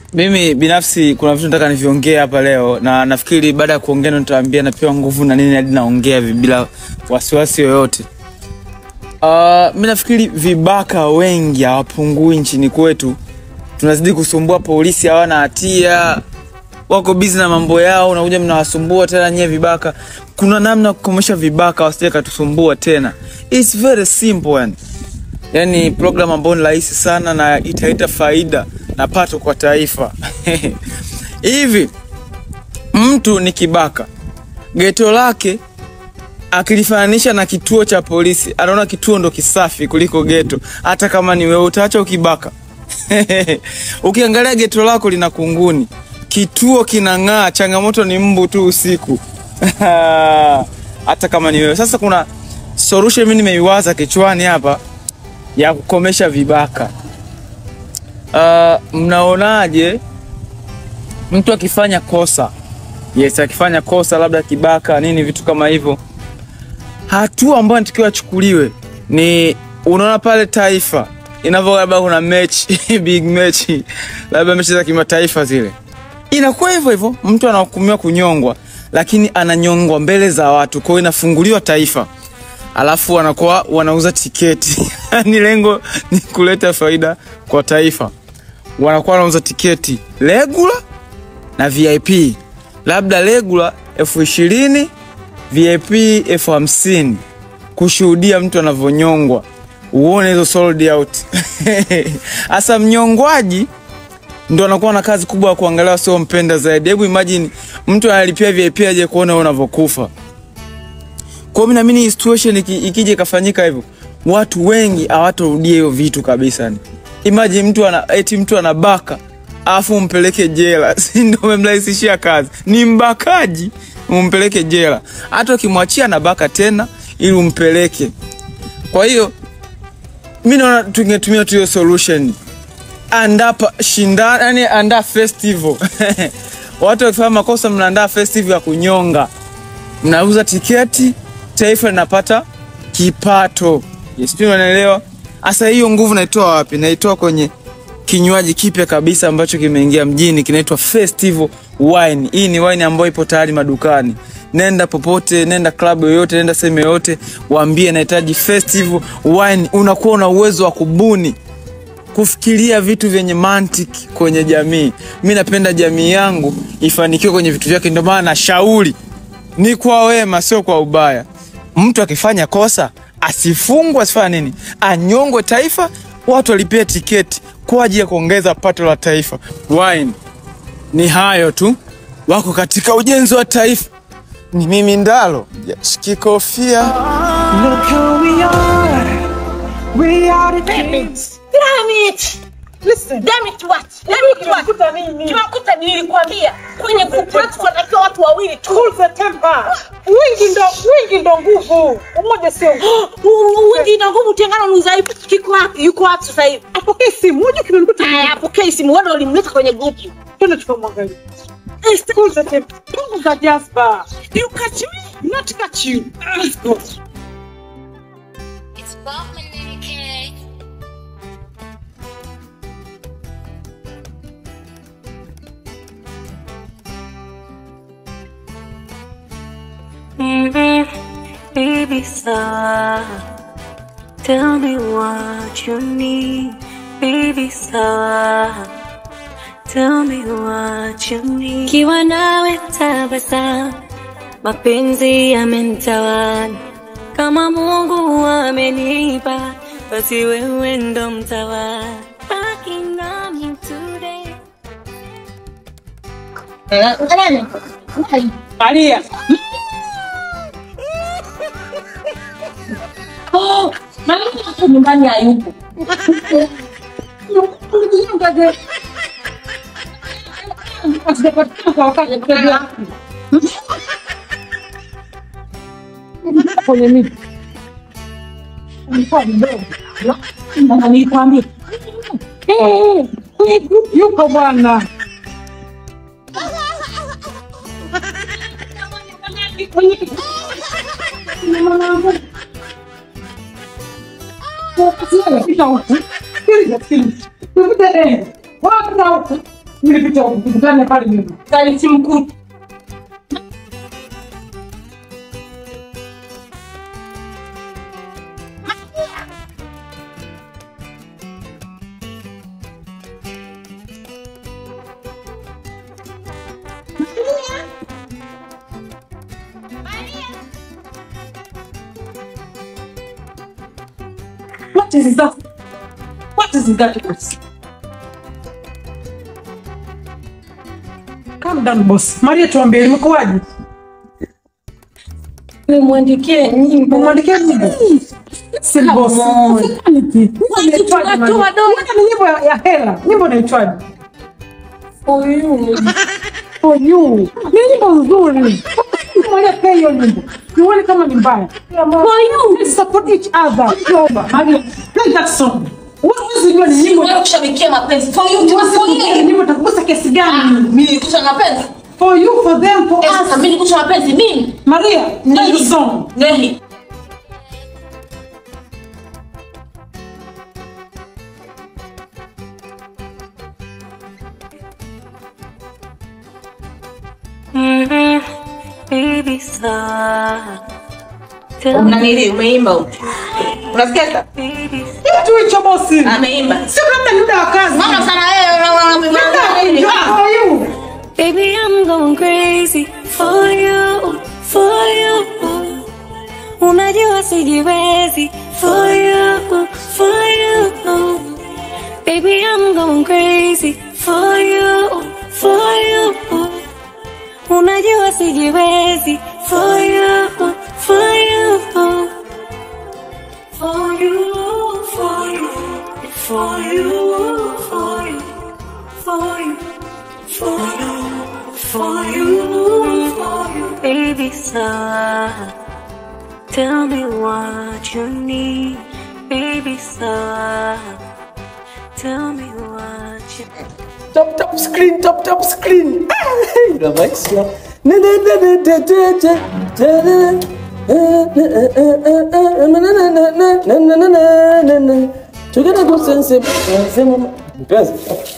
Mimi binafsi kuna vitu nataka niviongee hapa leo, na nafikiri baada ya kuongea ndo nitawaambia napewa nguvu na nini hadi naongea hivi bila wasiwasi yoyote. Uh, mi nafikiri vibaka wengi hawapungui nchini kwetu, tunazidi kusumbua polisi, hawana hatia, wako bizi na mambo yao, unakuja mnawasumbua tena nyie vibaka. Kuna namna ya kukomesha vibaka wasije katusumbua tena. It's very simple yani. Yani program ambayo ni rahisi sana na italeta faida na pato kwa taifa. Hivi mtu ni kibaka, geto lake akilifananisha na kituo cha polisi, anaona kituo ndo kisafi kuliko geto. Hata kama ni wewe utaacha ukibaka. Ukiangalia geto lako lina kunguni, kituo kinang'aa, changamoto ni mbu tu usiku. Hata kama ni wewe. Sasa kuna solution mimi nimeiwaza kichwani hapa ya kukomesha vibaka. Uh, mnaonaje mtu akifanya kosa, yes, akifanya kosa labda kibaka nini vitu kama hivyo, hatua ambayo anatakiwa achukuliwe ni unaona pale taifa inavyo, labda kuna mechi big mechi, labda mechi za kimataifa zile, inakuwa hivyo hivyo, mtu anahukumiwa kunyongwa, lakini ananyongwa mbele za watu, kwa hiyo inafunguliwa taifa alafu wanakuwa wanauza tiketi ni lengo ni kuleta faida kwa taifa. Wanakuwa wanauza tiketi regular na VIP, labda regular elfu ishirini VIP elfu hamsini kushuhudia mtu anavyonyongwa, uone hizo sold out. Hasa mnyongwaji ndo anakuwa na kazi kubwa ya kuangalia wasio mpenda zaidi. Hebu imagine mtu analipia VIP aje kuona wewe unavyokufa. Kwa hiyo naamini hii situation iki, ikija ikafanyika hivyo, watu wengi hawatorudia hiyo vitu kabisa. Yani imagine mtu ana eti mtu anabaka afu umpeleke jela, si ndio? Umemrahisishia kazi, ni mbakaji, umpeleke jela. Hata ukimwachia anabaka tena ili umpeleke. Kwa hiyo mi naona tungetumia tu hiyo solution, andaa shindana, yani andaa festival watu wakifanya makosa, mnaandaa festival ya kunyonga, mnauza tiketi taifa linapata kipato. Yes, pia unaelewa. Sasa hiyo nguvu naitoa wapi? Naitoa kwenye kinywaji kipya kabisa ambacho kimeingia mjini kinaitwa Festival Wine. Hii ni wine ambayo ipo tayari madukani. Nenda popote, nenda klabu yoyote, nenda sehemu yoyote, waambie nahitaji Festival Wine. Unakuwa una uwezo wa kubuni kufikiria vitu vyenye mantiki kwenye jamii. Mi napenda jamii yangu ifanikiwe kwenye vitu vyake, ndio maana nashauri ni kwa wema, sio kwa ubaya. Mtu akifanya kosa asifungwe, asifanya nini, anyongwe, taifa watu walipia tiketi kwa ajili ya kuongeza pato la taifa. Wine ni hayo tu, wako katika ujenzi wa taifa. Ni mimi Ndalo shikikofia. Look who we are. We are the kings. Damn it! Listen. Damn it what? Damn it what? Kimekuta nini? Kimekuta nilikwambia kwenye grupu letu wanatakiwa watu wawili tu. Cool the temper. Wingi ndo wingi ndo nguvu. Umoja sio nguvu. Wingi na nguvu, tengano ni udhaifu. Kiko wapi? Yuko wapi sasa hivi? Apokee simu. Moja kimenikuta. Haya, apokee simu. Wewe ndio ulimleta kwenye grupu. Twende tukamwangalia. Cool the temper. Punguza jazba. You catch me, not catch you. Let's go. It's Bowman and Kay. Baby, baby, sawa. Tell me what you need, baby, sawa. Tell me what you need. Kiwa nawe tabasamu, mapenzi yamenitawala. Kama Mungu amenipa, basi wewe ndo mtawala. Baki nami today. Maria. Oh, mama hapo nyumbani hayupo. Asijapatikana kwa wakati mteja wako. Kwenye miti. Ulikuwa mdogo. Mama nilikwambia. Eh, Yuko bwana. Pita huku. Sikiliza, sikiliza. Tupite deni. Wapita huku. Nilipita kukutana pale nyuma. Alitimkuta. What is that? What is that? boss? Calm down boss. Maria tuambie imekuwaje? Nimwandikie nyimbo. Umwandikia nyimbo? Si boss. Niki. Inaitwaje Maria? tunatoa dola. Mbona ni nyimbo ya- ya hela. Nyimbo inaitwaje? For you. For you. Ni nyimbo nzuri. Maria pia hiyo nyimbo. Nione kama ni mbaya. For you. Let's support each other. Naomba, Maria, play that song. Wewe unajua ni nyimbo Wewe kushabikia mapenzi. For you. Huwezi For kujua you. nyimbo itakugusa kiasi gani. Mimi nilikuta na mapenzi. For you, for them, for Eh, sasa us. mimi nilikuta na mapenzi. Mimi. Maria, play the Nini? song. Nini? Mhm. Baby sawa. Tell me, Unanili umeimba huko. Unasikia sasa? baby Kitu hicho bosi. Ameimba. Sio kama ni muda wa kazi. Mama sana wewe unaona mimi. Enjoy for you. Baby, I'm going crazy for you, for you. Unajua sijiwezi for you, for you. Baby, I'm going crazy for you, for you. Unajua sijiwezi for you, for you. For you, for you, for you, for you, for you. For you, for you, for you, baby, sawa. Tell me what you need, baby, sawa. Tell me what you Top top screen, top top screen. Ila maisha. Na na na na na na na na na. Na na na na na na na na na na na. Together go sense. Sema mpenzi.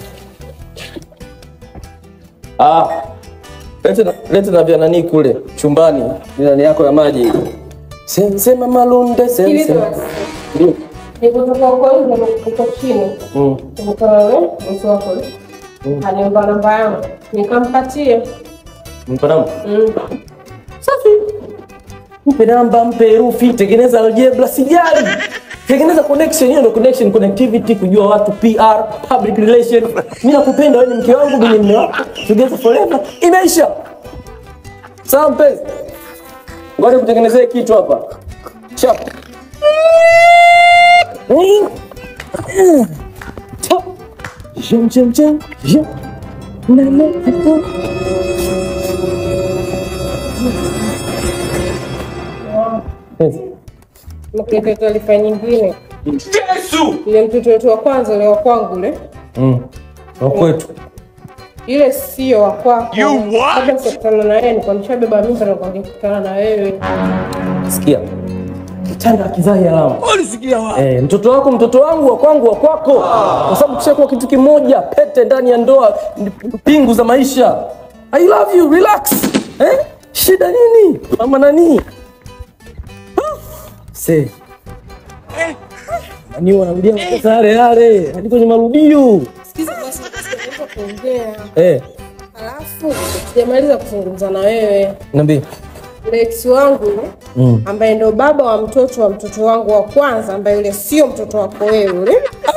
Ah. Lete na lete na vya nani kule chumbani. Ni nani yako ya maji. Sense mama lunde sense. Ndio. Nikutoka huko nje uko chini. Mm. Nikutana na bosi wako. Aniomba namba yangu. Nikampatia. Mpanamu. Mm. Safi. Mpe namba, mpe herufi, tengeneza algebra, sijali. Tengeneza connection, hiyo ndio connection, connectivity, kujua watu, PR, public relation. Mimi nakupenda wewe, ni mke wangu, mimi ni mume wako, together forever. Imeisha. Sawa mpenzi, ngoja kutengenezea kitu hapa. Chap. Chap. Jam jam jam jam. Na na na. Mpenzi. Mkete taarifa nyingine. Yesu! Ile mtoto wetu wa kwanza ule wa kwangu ule. Mm. Wa kwetu. Ile sio wa kwako. Kabla sikutana na yeye nilikuwa nishabeba mimba na nilikuwa nikikutana na wewe. Sikia. Kitanda kizai alama. Ulisikia wapi? Eh, mtoto wako mtoto wangu wa kwangu wa kwako. Kwa sababu kishakuwa kitu kimoja, pete ndani ya ndoa, pingu za maisha. I love you, relax. Eh? Shida nini? Mama nani? Se. Nani wanarudia makosa yale yale hadi kwenye marudio. Sikiza basi nataka kuongea. Eh, Alafu sijamaliza kuzungumza na wewe. niambie. Yule ex wangu yule, Mm. ambaye ndo baba wa mtoto wa mtoto wangu wa kwanza ambaye yule sio mtoto wako wewe yule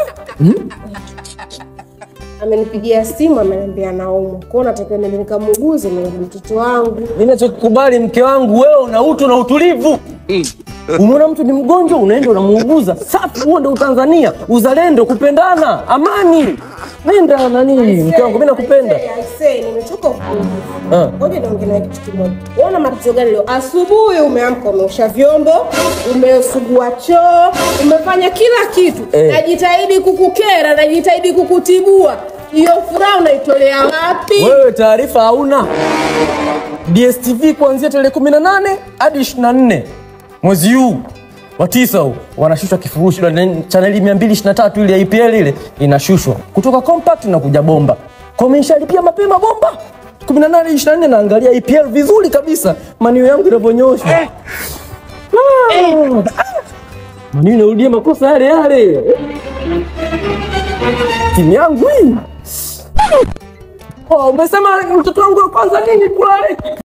amenipigia simu ameniambia naumwa kwao natakiwa nende nikamuuguze ni mtoto wangu Mimi nachokubali mke wangu, wewe una utu na utulivu. Umeona mtu ni mgonjwa, unaenda unamuuguza. Safi, huo ndio Utanzania, uzalendo, kupendana, amani. Nenda nani, mke wangu, mimi nakupenda. I say, I say, nimechoka upungufu Ah. ngoja niongee nawe kitu kimoja uona matatizo gani leo asubuhi umeamka umeosha vyombo umesugua choo umefanya kila kitu Eh. najitahidi kukukera najitahidi kukutibua hiyo furaha unaitolea wapi Wewe taarifa hauna. DSTV kuanzia tarehe 18 hadi 24 mwezi huu wa tisa huu wanashushwa kifurushi chaneli 223 ile ya IPL ile inashushwa kutoka compact na kuja bomba. wameshalipia mapema bomba 18 24 naangalia EPL vizuri kabisa manio yangu inavyonyoshwa ah. manio inarudia makosa yale yale timu yangu hii oh, umesema mtoto wangu wa kwanza nini kulale